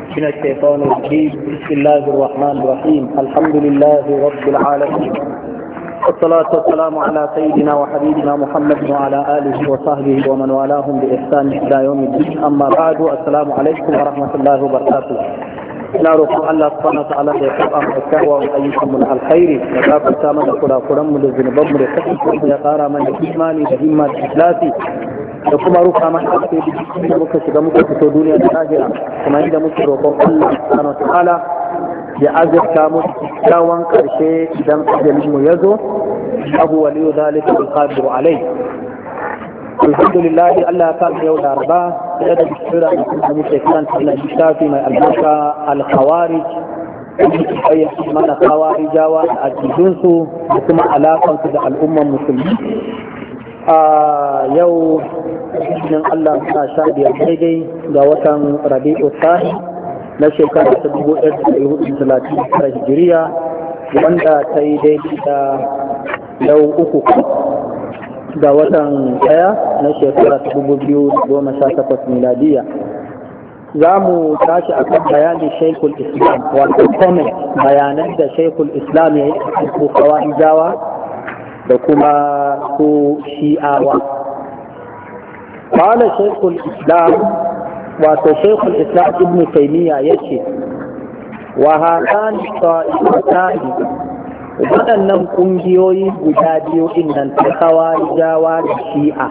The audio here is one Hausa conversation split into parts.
من الشيطان الرجيم بسم الله الرحمن الرحيم الحمد لله رب العالمين والصلاة والسلام على سيدنا وحبيبنا محمد وعلى آله وصحبه ومن والاهم بإحسان إلى يوم الدين أما بعد السلام عليكم ورحمة الله وبركاته ina roƙon Allah subhanahu wa ta'ala da ya karɓa mu kyawawan ayyukan mu na alkhairi ya gafarta mana kurakuran mu da zunuban mu da kasance mu ya ƙara mana imani da himma da ikhlasi da kuma rufa mana alkhairi da muka shiga muka fito duniya da lahira kuma inda muke roƙon Allah subhanahu wa ta'ala ya azurta mu kyawawan ƙarshe idan ajalin mu ya zo abu waliyu zalika alqadiru alai alhamdulillah Allah ya sa yau laraba da da bishira da muke kan Allah littafi mai albarka al-khawarij ayyaci mana khawarijawa a ajidunsu da kuma alakansu da al'umman musulmi a yau cikin Allah suna sha biyar daidai ga watan rabi'u sahi na shekara ta dubu ɗaya da ɗari hudu talatin tara hijiriya wanda ta yi daidai da yau uku ga watan ɗaya na shekara ta dubu biyu da goma sha takwas miladiya za mu tashi a kan bayanin shaikul islam wato comment bayanan da shaikul islam ya yi a kan kawai jawa da kuma su shi'awa قال شيخ الإسلام wato shekul islam ibn taymiya ya ce wa haɗan ta'ifatan waɗannan ƙungiyoyi guda biyu innan ta jawa da shi'a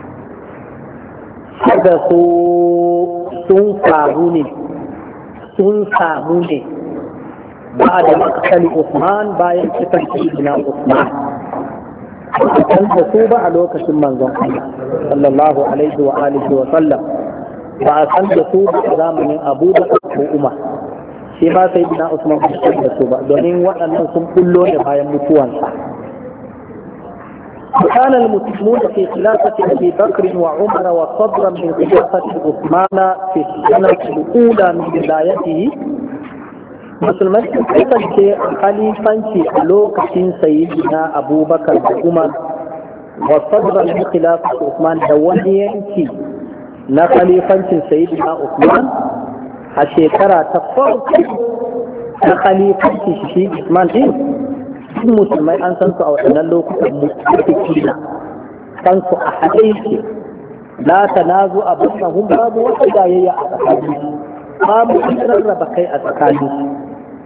da su sun faru ne sun samu ne ba da makasali usman bayan cikin na usman kan da su ba a lokacin manzon Allah sallallahu alaihi wa alihi wa sallam ba a san da su ba a zamanin abu da ko umar shi ma sai bina usman ba san da su ba domin waɗannan sun bullo ne bayan mutuwansa وكان المسلمون في خلافة أبي بكر وعمر وصدرا من خلافة عثمان في السنة الأولى من ولايته musulmai sun kasance khalifanci a lokacin sayyidina abubakar da umar wa sadran min khilafat usman da wani yanki na khalifancin sayyidina usman a shekara ta farko na khalifancin shi usman din duk musulmai an san su a waɗannan lokutan musulmai san su a haɗe yake la tanazu abunahum babu wata jayayya a tsakanin babu rarraba kai a tsakanin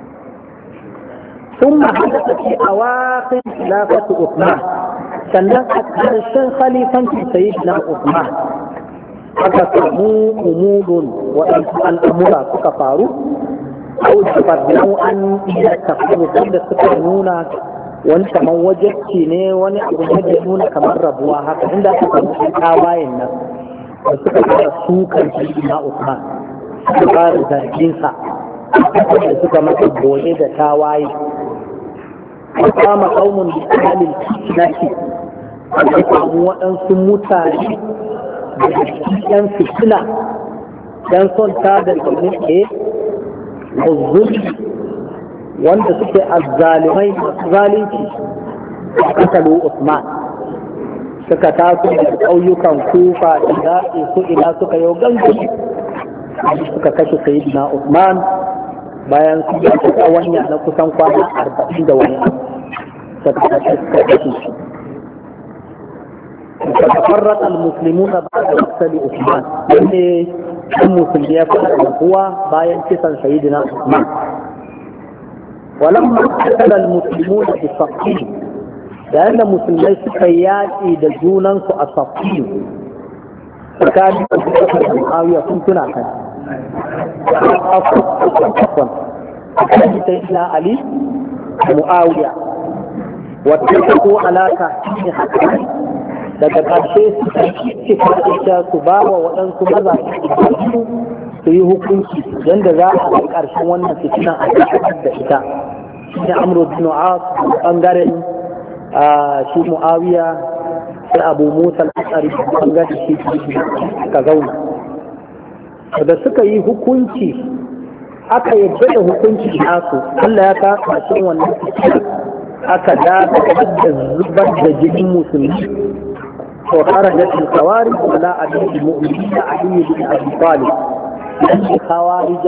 ثم حدث في أواخر خلافة عثمان sannan a ƙarshen khalifancin sayyidina Usman aka samu umurun waɗansu al'amura suka faru au da farbiyan an iya tafiya da suka nuna wani kamar wajacci ne wani abu ne da nuna kamar rabuwa haka inda aka samu ɗan tawayen nan da suka fara sukan sayyidina Usman suka fara zarginsa da suka masa goye da tawaye kama kaumun da halin naki aka samu waɗansu mutane da yan fitina yan son ta da domin ke zulmi wanda suke azzalimai masu zalunci a kasalu Usman suka taso da ƙauyukan kufa da su ina suka yau gangami suka kashe sayidina Usman bayan su yi tsawanya na kusan kwana arba'in da wani فتفرق المسلمون بعد مقتل عثمان يعني المسلمين يفعل هو باين كسن سيدنا عثمان ولما قتل المسلمون بصفين لأن المسلمين سكياتي دجونا أصفين فكان معاوية كنتنا كان عفوا كان سيدنا علي معاوية واتفقوا على تحكيم حكمه daga ƙarshe su ita su ba wa waɗansu maza su su yi hukunci yadda za a ga ƙarshen wannan fitinan a cikin da ita shi ne amro bin as ɓangaren shi mu'awiya sai abu musa al'asari ɓangaren shi ka zauna da suka yi hukunci aka yadda da hukunci nasu Allah ya ka ƙarshen wannan fitinan aka dakatar da zubar da jinin musulmi وخرجت الخوارج على أبي المؤمنين علي بن أبي طالب الخوارج